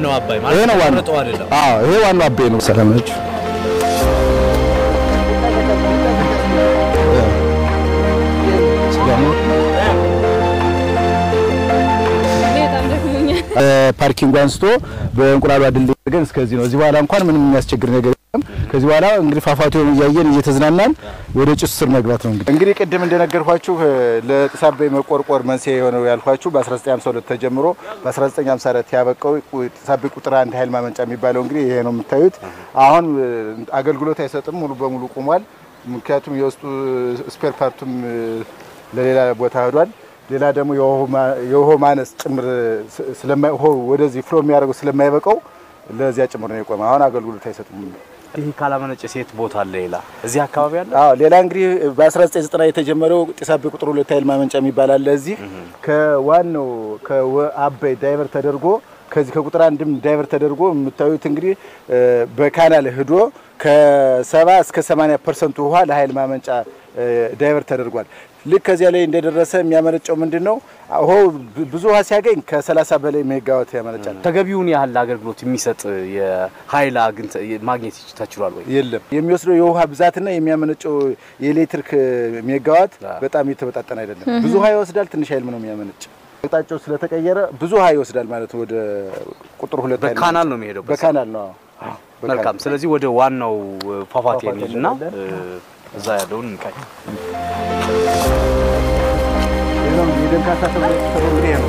ዋናው አባይ ይሄ ማለት ነው ዋናው የተመረጠው አይደለም። አዎ ይሄ ዋናው አባይ ነው። ሰላም ናችሁ? በጣም ደክሞኛል። ፓርኪንግ አንስቶ በእንቁላሏ ድልድይ አድርገን እስከዚህ ነው። እዚህ በኋላ እንኳን ምንም የሚያስቸግር ነገር የለም። ከዚህ በኋላ እንግዲህ ፏፏቴውን እያየን እየተዝናናን ወደ ጭስ ስር መግባት ነው። እንግዲህ እንግዲህ ቅድም እንደነገርኳችሁ ለጢስ አባይ መቆርቆር መንስኤ የሆነው ያልኳችሁ በ1952 ተጀምሮ በ1954 ያበቃው ጢስ አባይ ቁጥር አንድ ኃይል ማመንጫ የሚባለው እንግዲህ ይሄ ነው የምታዩት። አሁን አገልግሎት አይሰጥም፣ ሙሉ በሙሉ ቆሟል። ምክንያቱም የውስጡ ስፔር ፓርቱም ለሌላ ቦታ ሄዷል። ሌላ ደግሞ የውሃ ማነስ ጭምር ስለማይ ውሃው ወደዚህ ፍሎ የሚያደርገው ስለማይበቃው ለዚያ ጭምር ነው የቆመ። አሁን አገልግሎት አይሰጥም። ይህ ካላመነጨ ሴት ቦታ አለ ሌላ እዚህ አካባቢ አለ። አዎ ሌላ እንግዲህ በ1990 የተጀመረው ጢስ አባይ ቁጥር ሁለት ኃይል ማመንጫ የሚባል አለ። እዚህ ከዋናው ከአባይ ዳይቨር ተደርጎ ከዚህ ከቁጥር አንድም ዳይቨር ተደርጎ የምታዩት እንግዲህ በካናል ህዶ ከሰባ እስከ 80 ፐርሰንቱ ውሃ ለኃይል ማመንጫ ዳይቨር ተደርጓል። ልክ ከዚያ ላይ እንደደረሰ የሚያመነጨው ምንድን ነው? ውሃው ብዙ ውሃ ሲያገኝ ከ30 በላይ ሜጋዋት ያመነጫል። ተገቢውን ያህል አገልግሎት የሚሰጥ የኃይል አግኝተ ማግኘት ተችሏል ወይ? የለም የሚወስደው የውሃ ብዛትና የሚያመነጨው የኤሌክትሪክ ሜጋዋት በጣም የተመጣጠነ አይደለም። ብዙ ውሃ ይወስዳል፣ ትንሽ ኃይል ነው የሚያመነጭ። አቅጣጫው ስለተቀየረ ብዙ ውሃ ይወስዳል ማለት ነው። ወደ ቁጥር ሁለት ኃይል በካናል ነው የሚሄደው። በካናል ነው። አዎ። መልካም። ስለዚህ ወደ ዋናው ፏፏቴ ፏፏቴ እንሂድና እንሄዳለን። እዛ ያለውን እንቃኝ። ይህ ነው የደንካሳ ተብሎ የተሰራው እንግዲህ ይሄ ነው።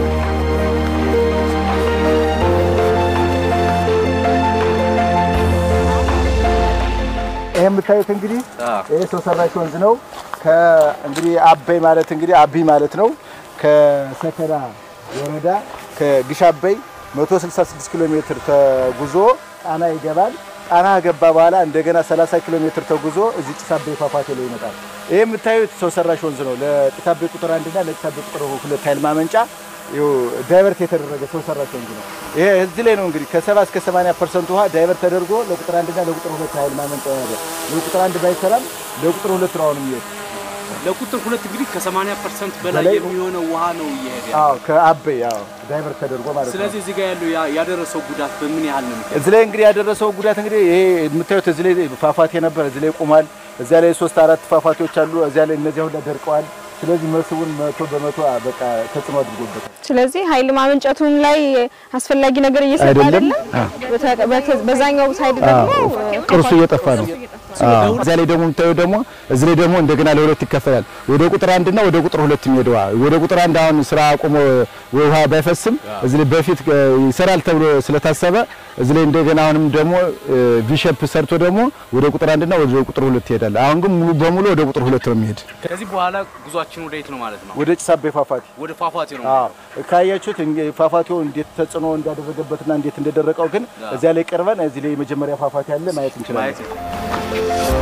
ይህ የምታዩት እንግዲህ ይህ ሰው ሰራሽ ወንዝ ነው። ከእንግዲህ አባይ ማለት እንግዲህ አቢ ማለት ነው። ከሰከላ ወረዳ ከግሽ አባይ 166 ኪሎ ሜትር ተጉዞ ጣና ይገባል። ጣና ገባ በኋላ እንደገና 30 ኪሎ ሜትር ተጉዞ እዚህ ጢስ አባይ ፏፏቴ ላይ ይመጣል። ይህ የምታዩት ሰው ሰራሽ ወንዝ ነው። ለጢስ አባይ ቁጥር አንድና ለጢስ አባይ ቁጥር ሁለት ኃይል ማመንጫ ይኸው ዳይቨርት የተደረገ ሰው ሰራሽ ወንዝ ነው። ይሄ እዚህ ላይ ነው እንግዲህ ከ70 እስከ 80 ፐርሰንት ውሃ ዳይቨርት ተደርጎ ለቁጥር አንድና ለቁጥር ሁለት ኃይል ማመንጫ ያለ ለቁጥር አንድ ባይሰራም ለቁጥር ሁለት ነው አሁን የሚሄድ ለቁጥር ሁለት እንግዲህ ከ80 ፐርሰንት በላይ በላይ የሚሆነው ውሃ ነው እየሄደ ያለው። አዎ ከአባይ አዎ ዳይቨርት ተደርጎ ማለት ነው። ስለዚህ እዚህ ጋር ያለው ያ- ያደረሰው ጉዳት በምን ያህል ነው የሚገኘው? እዚህ ላይ እንግዲህ ያደረሰው ጉዳት እንግዲህ ይሄ የምታዩት እዚህ ላይ ፏፏቴ ነበር፣ እዚህ ላይ ቆሟል። እዚያ ላይ ሶስት አራት ፏፏቴዎች አሉ። እዚያ ላይ እነዚያ ሁላ ደርቀዋል። ስለዚህ መስቡን መቶ በመቶ በቃ ተጽዕኖ አድርጎበታል። ስለዚህ ኃይል ማመንጨቱም ላይ አስፈላጊ ነገር እየሰጠ አይደለም። አይደለም። በተ- በተ- በዛኛው ሳይድ ደግሞ ቅርሱ እየጠፋ ነው። እዚያ ላይ ደግሞ የምታየው ደግሞ እዚህ ላይ ደግሞ እንደገና ለሁለት ይከፈላል። ወደ ቁጥር አንድ እና ወደ ቁጥር ሁለት የሚሄደው ወደ ቁጥር አንድ አሁን ስራ አቁሞ ውሃ ባይፈስም እዚህ ላይ በፊት እ, ይሰራል ተብሎ ስለታሰበ እዚህ ላይ እንደገና አሁንም ደግሞ ቪሸፕ ሰርቶ ደግሞ ወደ ቁጥር አንድ እና ወደ ቁጥር ሁለት ይሄዳል። አሁን ግን ሙሉ በሙሉ ወደ ቁጥር ሁለት ነው የሚሄድ ከዚህ በኋላ ጉዟችን ወደ የት ነው ማለት ነው? ወደ ጭስ አባይ ፏፏቴ ወደ ፏፏቴ ነው። ካያችሁት እንግዲህ ፏፏቴው እንዴት ተጽዕኖ እንዳደረገበትና እንዴት እንደደረቀው ግን እዚያ ላይ ቀርበን እዚህ ላይ የመጀመሪያ ፏፏቴ አለ ማየት እንችላለን። ማየት ነው።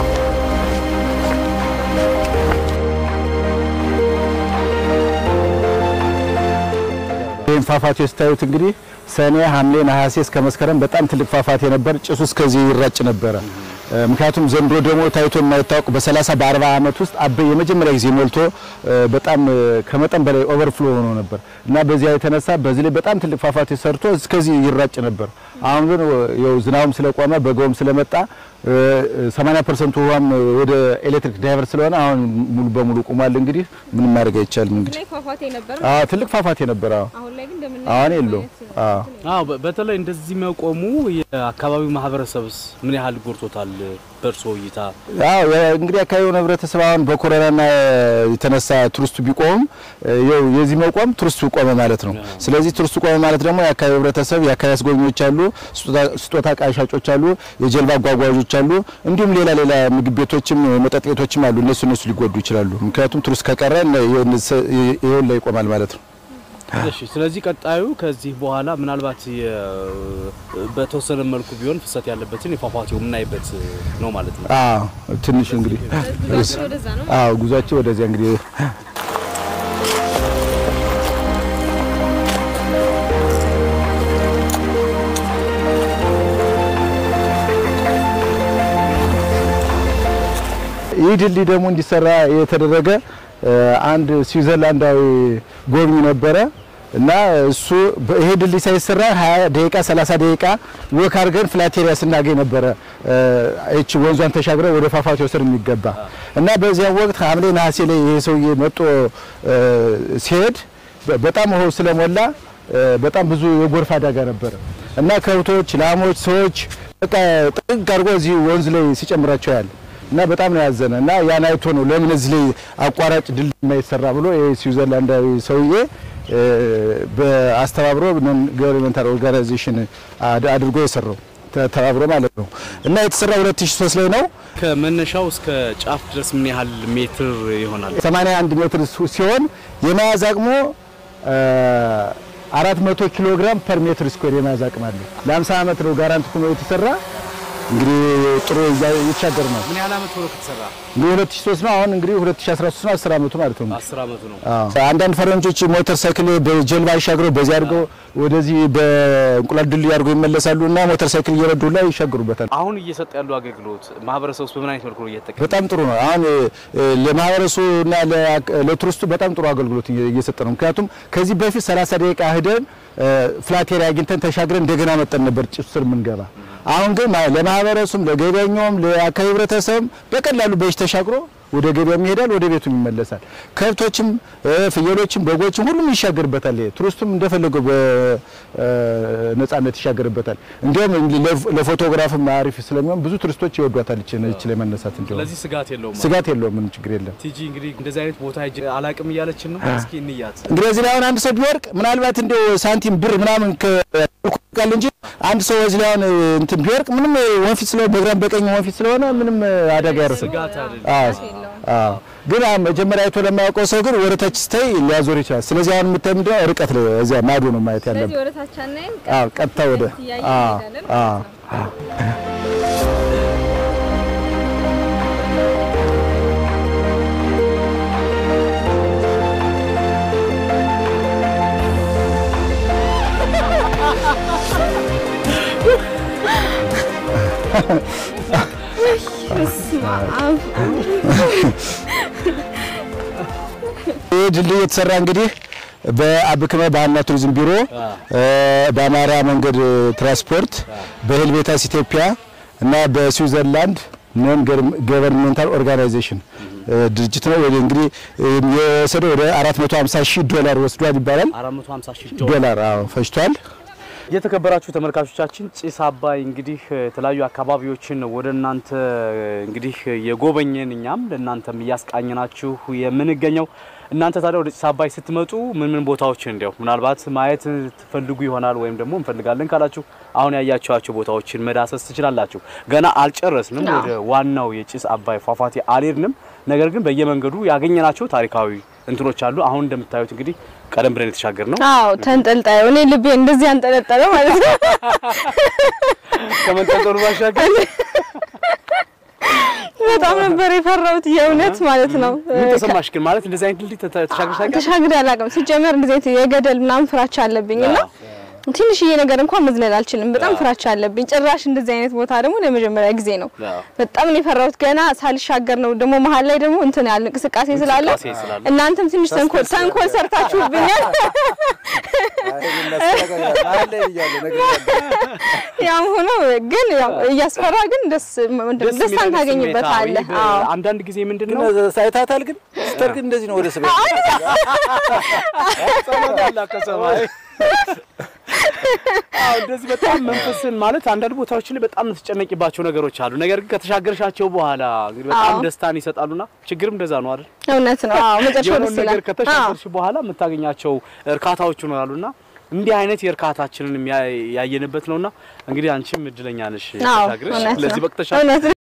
ይህን ፏፏቴ ስታዩት እንግዲህ ሰኔ፣ ሐምሌ፣ ነሐሴ እስከ መስከረም በጣም ትልቅ ፏፏቴ ነበር። ጭሱ እስከዚህ ይራጭ ነበረ። እ፣ ምክንያቱም ዘንድሮ ደግሞ ታይቶ የማይታወቅ በ30 በ40 ዓመት ውስጥ አባይ የመጀመሪያ ጊዜ ሞልቶ እ፣ በጣም እ፣ ከመጠን በላይ ኦቨርፍሎ ሆኖ ነበር እና በዚያ የተነሳ በዚህ ላይ በጣም ትልቅ ፏፏቴ ሰርቶ እስከዚህ ይራጭ ነበር። አሁን ግን ያው ዝናቡም ስለቆመ በጋውም ስለመጣ እ፣ 80% ውሃም ወደ ኤሌክትሪክ ዳይቨር ስለሆነ አሁን ሙሉ በሙሉ ቆሟል። እንግዲህ ምንም ማድረግ አይቻልም። እንግዲህ ፏፏቴ ነበር። አዎ ትልቅ ፏፏቴ ነበር። አዎ አሁን ላይ ግን እንደምናየው አሁን የለውም። አዎ አዎ በ- በተለይ እንደዚህ መቆሙ የአካባቢው ማህበረሰብስ ምን ያህል ጎድቶታል? በእርሶ እይታ አዎ እንግዲህ አካባቢውን ህብረተሰብ አሁን በኮሮናና የተነሳ ቱሪስቱ ቢቆምም ያው የዚህ መቆም ቱሪስቱ ቆመ ማለት ነው። ስለዚህ ቱሪስቱ ቆመ ማለት ደግሞ የአካባቢው ህብረተሰብ የአካባቢ አስጎብኚዎች አሉ፣ ስጦታ- ስጦታ ዕቃ ሻጮች አሉ፣ የጀልባ አጓጓዦች አሉ፣ እንዲሁም ሌላ ሌላ ምግብ ቤቶችም መጠጥ ቤቶችም አሉ። እነሱ እነሱ ሊጎዱ ይችላሉ። ምክንያቱም ቱሪስት ከቀረ ይሄን ላይ ይቆማል ማለት ነው። እሺ። ስለዚህ ቀጣዩ ከዚህ በኋላ ምናልባት የ- በተወሰነ መልኩ ቢሆን ፍሰት ያለበትን የፏፏቴው የምናይበት ነው ማለት ነው። አዎ ትንሽ እንግዲህ ጉዟችን ወደዛ ነው። አዎ ጉዟቸው ወደዚያ እንግዲህ ይህ ድልድይ ደግሞ እንዲሰራ የተደረገ እ፣ አንድ ስዊዘርላንዳዊ ጎብኚ ነበረ። እና እሱ በ- ይሄ ድልድይ ሳይሰራ 20 ደቂቃ 30 ደቂቃ ወክ አድርገን ፍላቴሪያ ስናገኝ ነበረ እቺ ወንዟን ተሻግረ ወደ ፏፏቴው ስር የሚገባ እና በዚያ ወቅት ሐምሌ ነሐሴ ላይ ይሄ ሰውዬ መጦ እ፣ ሲሄድ በ- በጣም ውሃው ስለሞላ እ፣ በጣም ብዙ የጎርፍ አደጋ ነበረ እና ከብቶች፣ ላሞች፣ ሰዎች በቃ ጥግ አድርጎ እዚህ ወንዝ ላይ ሲጨምራቸው ያለ እና በጣም ነው ያዘነ እና ያን አይቶ ነው ለምን እዚህ ላይ አቋራጭ ድልድይ የማይሰራ ብሎ ይሄ ስዊዘርላንዳዊ ሰውዬ እ፣ በአስተባብሮ ነን ገቨርንመንታል ኦርጋናይዜሽን አድ- አድርጎ የሰራው ተ- ተባብሮ ማለት ነው እና የተሰራ 2003 ላይ ነው። ከመነሻው እስከ ጫፍ ድረስ ምን ያህል ሜትር ይሆናል? 81 ሜትር ሱ- ሲሆን የመያዝ አቅሙ እ፣ 400 ኪሎ ግራም ፐር ሜትር ስኩዌር የመያዝ አቅም አለው። ለ50 ዓመት ነው ጋራንቲ ሆኖ የተሰራ እንግዲህ ጥሩ እያ- እየተሻገር ነው። ምን ያህል አመት ሆኖ ከተሰራ? እንግዲህ 2003 ነው። አሁን እንግዲህ 2013 ነው። 10 ዓመቱ ማለት ነው። አስር አመቱ ነው። አዎ። አንዳንድ ፈረንጆች ሞተር ሳይክል በጀልባ ይሻግረው በዚህ አድርገው ወደዚህ በእንቁላል ድልድይ አድርገው ይመለሳሉ እና ሞተር ሳይክል እየረዱ ላይ ይሻገሩበታል። አሁን እየሰጠ ያለው አገልግሎት ማህበረሰብ ውስጥ በምን አይነት መልኩ ነው እየተጠቀመ? በጣም ጥሩ ነው። አሁን እ፣ ለማህበረሰቡ እና ለአክ- ለቱሪስቱ በጣም ጥሩ አገልግሎት እየ- እየሰጠ ነው። ምክንያቱም ከዚህ በፊት 30 ደቂቃ ሄደን ፍላቴሪ አግኝተን ተሻግረን እንደገና መጠን ነበር ጭስ ስር የምንገባ። አሁን ግን ማ- ለማህበረሰቡም ለገበኛውም ለአካባቢ ህብረተሰብም በቀላሉ በእጅ ተሻግሮ ወደ ገበያም ይሄዳል፣ ወደ ቤቱም ይመለሳል። ከብቶችም እ፣ ፍየሎችም በጎችም ሁሉም ይሻገርበታል። ይሄ ቱሪስቱም እንደፈለገው በነጻነት ይሻገርበታል። እንዲሁም ለፎ- ለፎቶግራፍም አሪፍ ስለሚሆን ብዙ ቱሪስቶች ይወዷታል። እቺ እቺ ላይ መነሳት እንዲሁም ስለዚህ ስጋት የለውም። ስጋት የለውም። ምንም ችግር የለም። ቲጂ እንግዲህ እንደዚህ አይነት ቦታ ሂጅ አላቅም እያለችን ነው። እስኪ እንያት። እንግዲህ እዚህ ላይ አሁን አንድ ሰው ቢወርቅ ምናልባት እንደው ሳንቲም ብር ምናምን ከልኩቃል እንጂ አንድ ሰው እዚህ ላይ አሁን እንትን ቢወርቅ ምንም ወንፊት ስለሆነ በግራም በቀኝ ወንፊት ስለሆነ ምንም አደጋ ያደርስም። ስጋት አይደለም። አዎ አዎ። ግን አሁን መጀመሪያ አይቶ ለማያውቀው ሰው ግን ወደታች ስታይ ሊያዞር ይችላል። ስለዚህ አሁን የምታይ ምንድን ነው ርቀት ላይ እዚያ ማዶ ነው ማየት ያለብን። ስለዚህ ወደ ታች አናይም። አዎ ቀጥታ ወደ እያየን አዎ እንሄዳለን አዎ በስመ አብ። ይህ ድልድይ የተሰራ እንግዲህ በአብክመ ባህልና ቱሪዝም ቢሮ እ፣ በአማራ መንገድ ትራንስፖርት በሄልቬታስ ኢትዮጵያ እና በስዊዘርላንድ ነን ገቨርንሜንታል ኦርጋናይዜሽን እ፣ ድርጅት ነው። ወደ እንግዲህ እ፣ የወሰደው ወደ 450 ሺህ ዶላር ወስዷል ይባላል። 450 ሺህ ዶላር ዶላር አዎ ፈጅቷል። የተከበራችሁ ተመልካቾቻችን ጭስ አባይ እንግዲህ የተለያዩ አካባቢዎችን ወደ እናንተ እንግዲህ የጎበኘን እኛም ለእናንተም እያስቃኘናችሁ የምንገኘው እናንተ ታዲያ ወደ ጭስ አባይ ስትመጡ ምን ምን ቦታዎችን እንዲያው ምናልባት ማየት ትፈልጉ ይሆናል ወይም ደግሞ እንፈልጋለን ካላችሁ አሁን ያያችኋቸው ቦታዎችን መዳሰስ ትችላላችሁ። ገና አልጨረስንም፣ አዎ። ወደ ዋናው የጭስ አባይ ፏፏቴ አልሄድንም። ነገር ግን በየመንገዱ ያገኘናቸው ታሪካዊ እንትኖች አሉ። አሁን እንደምታዩት እንግዲህ ቀደም ብለን የተሻገር ነው አዎ ተንጠልጣዩ እኔ ልቤ እንደዚህ አንጠለጠለ ማለት ነው። ከመንጠልጠሉ ባሻገር በጣም ነበር የፈራሁት የእውነት ማለት ነው። ምን ተሰማሽ ግን? ማለት እንደዚህ አይነት ድልድይ ተተ- ተሻግረሽ ታውቂያለሽ? ተሻግሬ አላውቅም። ሲጀመር እንደዚህ አይነት የገደል ምናምን ፍራቻ አለብኝ እና ትንሽዬ ነገር እንኳን መዝለል አልችልም። በጣም ፍራቻ አለብኝ። ጭራሽ እንደዚህ አይነት ቦታ ደግሞ ለመጀመሪያ ጊዜ ነው። አዎ። በጣም ነው የፈራሁት። ገና ሳልሻገር ነው ደግሞ መሀል ላይ ደግሞ እንትን ያለ እንቅስቃሴ ስላለ እንቅስቃሴ ስላለ። እናንተም ትንሽ ተንኮል ተንኮል ሰርታችሁብኛል። ያም ሆኖ ግን ያው እያስፈራ ግን ደስ ምንድን ነው ደስ ደስታን የሚል ታገኝበታለህ። ስሜት፣ አዎ። አዎ አንዳንድ ጊዜ ምንድን ነው ሳይታታል ግን ስተር ግን እንደዚህ ነው ወደ ስበ ከሰማይ አዎ፣ እንደዚህ በጣም መንፈስን ማለት አንዳንድ ቦታዎች ላይ በጣም የምትጨነቂባቸው ነገሮች አሉ። ነገር ግን ከተሻገርሻቸው በኋላ እንግዲህ በጣም አዎ። ደስታን ይሰጣሉና ችግርም እንደዛ ነው አይደል? እውነት ነው። አዎ መጨረሻው የሆነውን ደስ ነገር ይላል። አዎ ከተሻገርሽ በኋላ የምታገኛቸው እርካታዎች ይኖራሉና እንዲህ አይነት የእርካታችንን ያየንበት ነውና እንግዲህ አንቺም እድለኛ ነሽ አዎ ተሻግረሽ እውነት ለዚህ ነው። በቅተሻል። እውነት ነው።